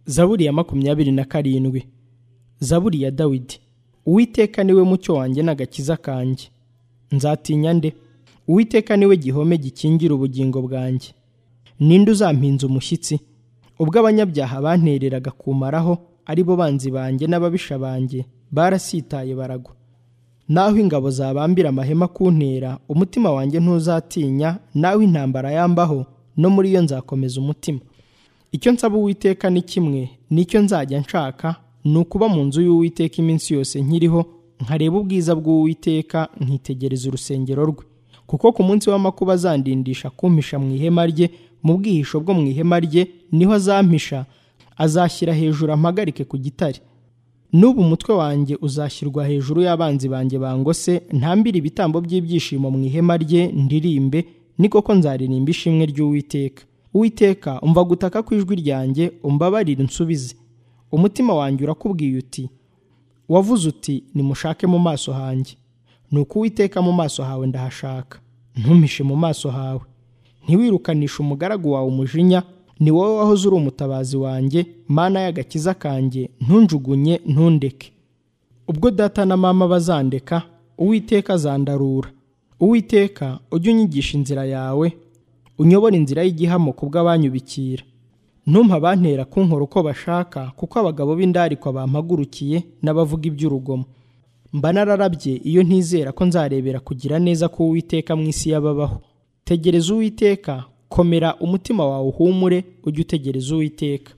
zaburi ya makumyabiri na karindwi zaburi ya dawidi uwiteka niwe mucyo wanjye n'agakiza kanjye nzatinya nde uwiteka niwe gihome gikingira ubugingo bwanjye ninde uzampinza umushyitsi ubwo abanyabyaha bantereraga kumaraho ari bo banzi banjye n'ababisha banjye barasitaye baragwa naho ingabo zabambira amahema kuntera umutima wanjye ntuzatinya naho intambara yambaho no muri yo nzakomeza umutima icyo nsaba uwiteka ni kimwe nicyo nzajya nshaka ni ukuba mu nzu y'uwiteka iminsi yose nkiriho nkareba ubwiza bw'uwiteka nkitegereza urusengero rwe kuko ku munsi w'amakuba azandindisha kumpisha mu ihema rye mu bwihisho bwo mu ihema rye niho azampisha azashyira hejuru ampagarike ku gitare n'ubu umutwe wanjye uzashyirwa hejuru y'abanzi banjye bangose ntambire ibitambo by'ibyishimo mu ihema rye ndirimbe ni koko nzaririmba ishimwe ry'uwiteka uwiteka umva gutaka ku ijwi ryanjye umbabarire nsubize umutima wanjye urakubwiye uti wavuze uti nimushake mu maso hanjye nuko uwiteka mu maso hawe ndahashaka ntumishe mu maso hawe ntiwirukanishe umugaragu wawe umujinya ni wowe wahoze uri umutabazi wanjye mana y'agakiza kanjye ntunjugunye ntundeke ubwo data na mama bazandeka uwiteka azandarura uwiteka ujye unyigisha inzira yawe unyobora inzira y'igihamo bw'abanyubikira ntumpa abantera kunkora uko bashaka kuko abagabo b'indarikwa bampagurukiye n'abavuga iby'urugomo mba nararabye iyo ntizera ko nzarebera kugira neza ko uwiteka mu isi y'ababaho tegereza uwiteka komera umutima wawe uhumure ujye utegereza uwiteka